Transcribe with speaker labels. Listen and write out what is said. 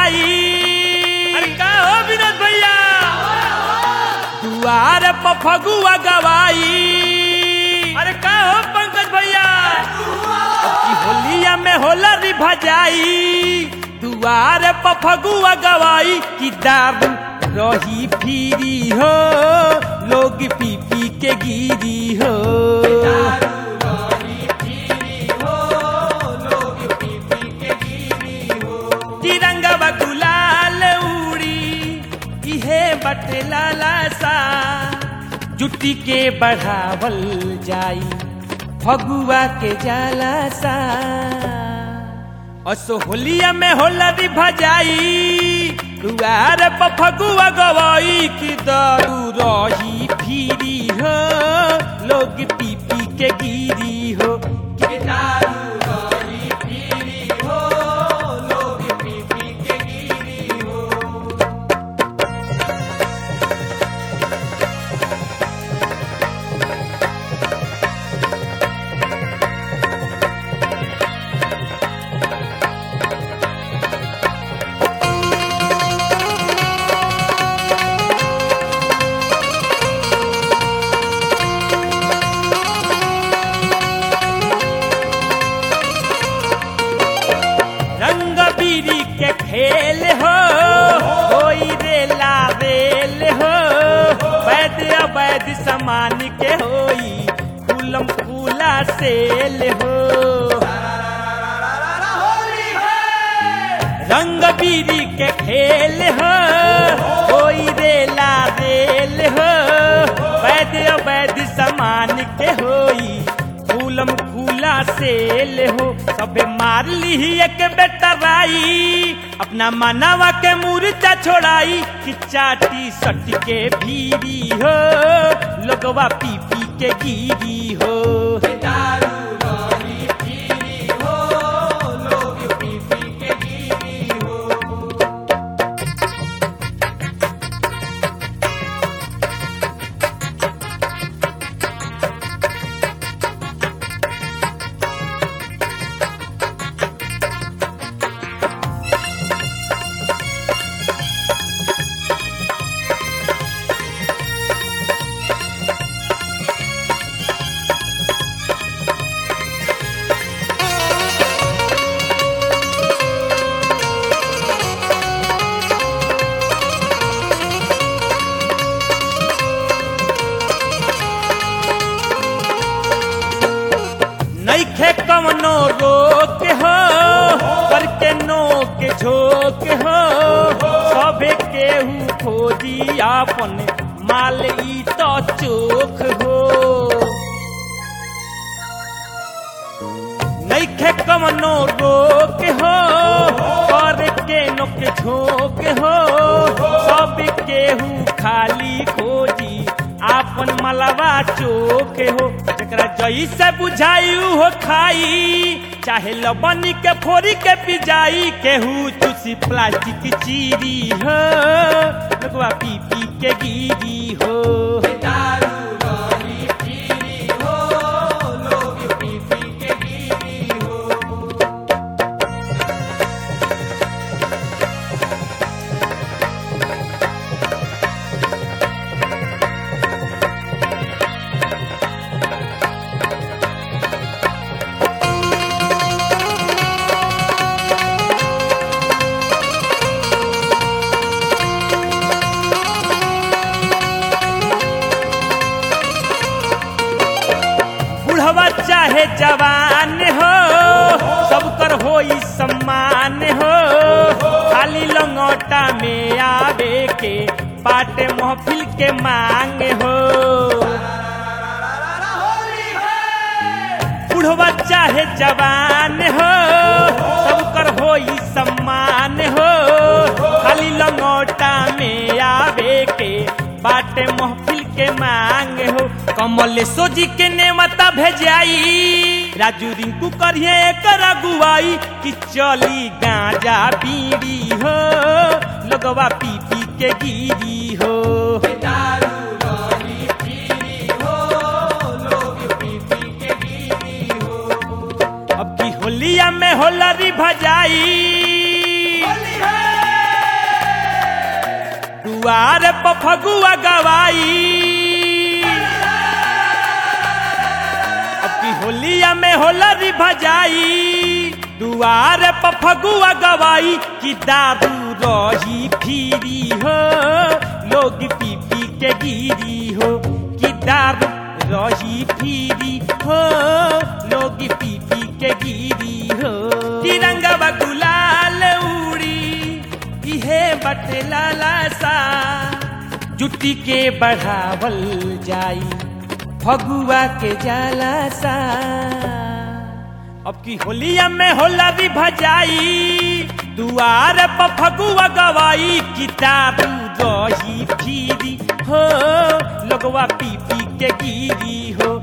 Speaker 1: भजाई
Speaker 2: अरे का हो विनोद भैया
Speaker 1: दुआर पर फगुआ गवाई
Speaker 2: अरे का हो पंकज भैया
Speaker 1: कि होलिया में होलरी भजाई दुआर पर फगुआ गवाई कि दारू रही फिरी हो लोग पी पी के गिरी हो तिरंगवा गुलाल उड़ी इहे बटे लाला सा जुटी के बढ़ावल जाई फगुआ के जाला सा असो होलिया में होलरी भजाई दुआर पर फगुआ गवाई कि दारू रही फिरी हो लोग पी पी के गिरी हो कि दारू रही फिरी हो लोग पी पी के गिरी हो रंग बीरी के खेल हो कोई रे लावेल हो वैद अवैध समान के होई फूलम फूला सेल हो रंग बीरी के खेल हो कोई रे लावेल हो वैद अवैध समान के होई फूलम फूला सेल हो सबे मार ली एक बेटराई अपना मनावा के मूर्चा छोड़ाई कि चाटी सट के भीरी हो लोगवा पी पी के गिरी हो नैखे कवनो रोक हो करके नो के झोंक हो सबे केहू खोजी आपन माल ई तो चोख हो नैखे कवनो रोक हो करके नो के झोंक हो सब केहू खाली खोजी आपन मलवा चोक हो जकरा जैसे बुझाई हो खाई चाहे लबन के फोरी के पिजाई केहू चूसी प्लास्टिक चीरी हो लोगवा पी पी के गिरी हो बुढ़वा चाहे जवान हो सबकर होई सम्मान हो खाली लंगोटा में आवे के पाटे महफिल के मांग हो बुढ़वा चाहे जवान हो सबकर होई सम्मान हो खाली लंगोटा में आवे के बाटे महफिल के मांग हो कमल सोजी के नेमता भेजाई राजू रिंकू करिए एकर अगुवाई कि चली गांजा बीड़ी हो लोगवा पी पी के गिरी हो अब की होलिया में होलरी भजाई दुआर पर फगुआ गवाई अब की होलिया में होलरी भजाई दुआर पर फगुआ गवाई कि दारू रही फिरी हो लोग पी पी के गिरी हो कि दारू रही फिरी हो लोग पी पी के गिरी हो तिरंगा गुलाल उड़ी इहे बटे लाला सा जुटी के बढ़ावल जाई फगुआ के जाला सा अब की होलिया में होलरी भजाई दुआर पर फगुआ गवाई किताबू रही फिरी हो लोगवा पी पी के गिरी हो